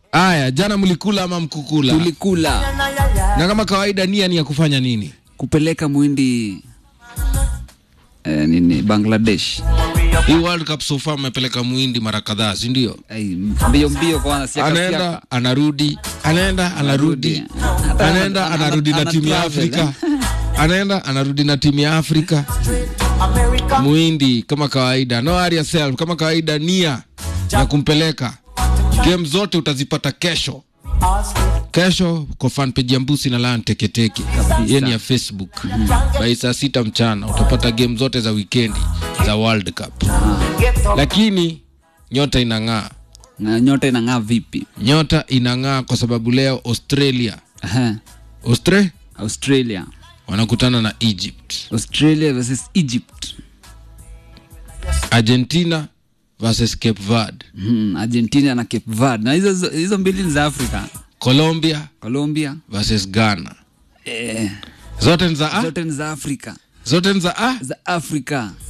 Aya, jana mlikula ama mkukula? tulikula Na kama kawaida, nia ni ya kufanya nini? kupeleka mwindi eh, nini Bangladesh. Hii World Cup so far mmepeleka muhindi mara kadhaa, si ndio? Ai, mbio mbio kwanza siaka Anaenda siaka. anarudi, anaenda anarudi, Hata anaenda ana- anarudi na ana timu ya travel, Afrika, anaenda anarudi na timu ya Afrika. Muhindi kama kawaida, no worry yourself, kama kawaida, nia ya kumpeleka. Game zote utazipata kesho kesho kwa fanpage ya Mbusi na Lan Teketeke, hiyo ni ya Facebook. By saa sita mchana utapata game zote za wikendi za World Cup, lakini nyota inang'aa, Na nyota inang'aa vipi? nyota inang'aa kwa sababu leo Australia Aha. Austre Australia. wanakutana na Egypt, Australia versus Egypt. Argentina versus Cape Verde, Hmm, Argentina na Cape Verde. Na hizo hizo mbili ni za Afrika. Colombia Colombia. versus Ghana, Eh, zote ni za A, zote ni za Afrika. zote ni za A. Za Afrika.